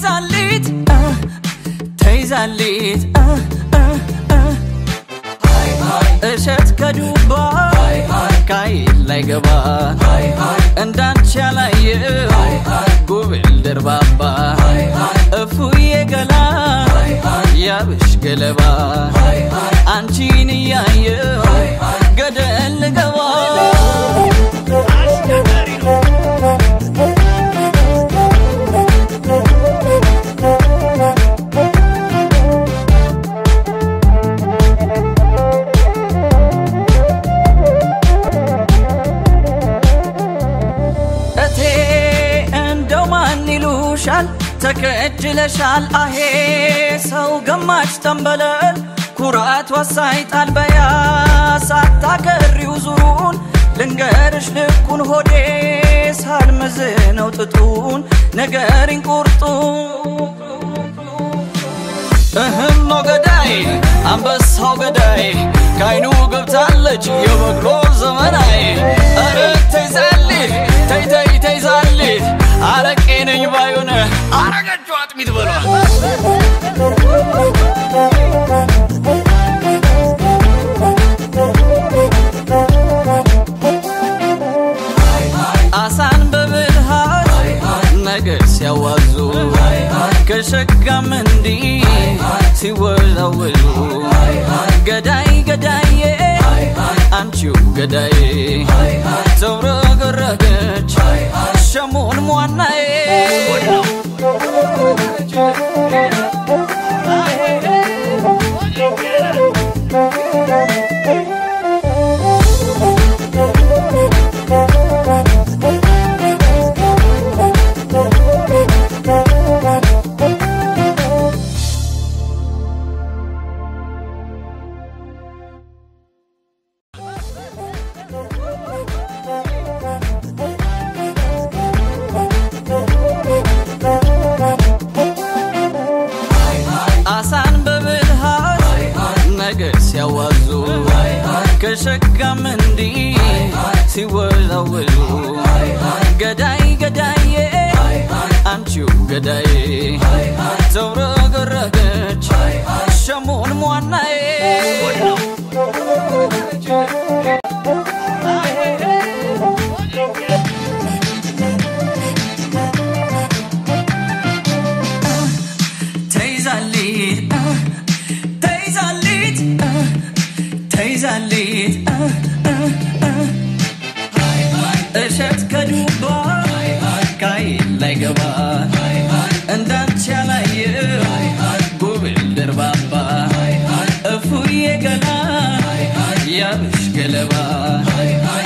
ተይዛሊት ተይዛሊት እሸት ከዱባ ካይል ላይ ገባ እንዳንቺ ያላየ ጉብል ደርባባ እፉዬ ገላ ያብሽ ገለባ አንቺን እያየ ገደል ልገባ እቴ እንደው ማን ይሉሻል ተከጅለሻል አሄ ሰው ገማች ተንበለል ኩራት ወሳይጣል በያ ሳታከሪው ዙሩን ልንገርሽ ልኩን ሆዴ ሳልመዝነው ጥጡን ነገሪን ቁርጡ እህም ነው ገዳይ አንበሳው ገዳይ ካይኑ ገብታለች የበቅሎ ዘመናይ ኧረ ተይዛልህ ተይ ተይ ተይዛልህ አረቄ ነኝ ባዩን አረገችው አጥሚት በሏል አሳን በብልሃት ነገር ሲያዋዙ ከሸጋም እንዲህ ሲወዛወዙ ገዳይ ገዳዬ አንቺው ገዳዬ ተውረገረገች ሸሞን ሟናዬ አሳን በብልሃት ነገር ሲያዋዙ ከሸጋም እንዲህ ሲወዛወዙ ገዳይ ገዳዬ አንቺው ገዳዬ ተውረገረገች ሸሞን ሟናዬ ተይዛሊት ተይዛሊት ተይዛሊት እሸት ከዱባ ካይል ላይ ገባ እንዳንቺ ያላየ ጉብል ደርባባ እፉዬ ገላ ያብሽ ገለባ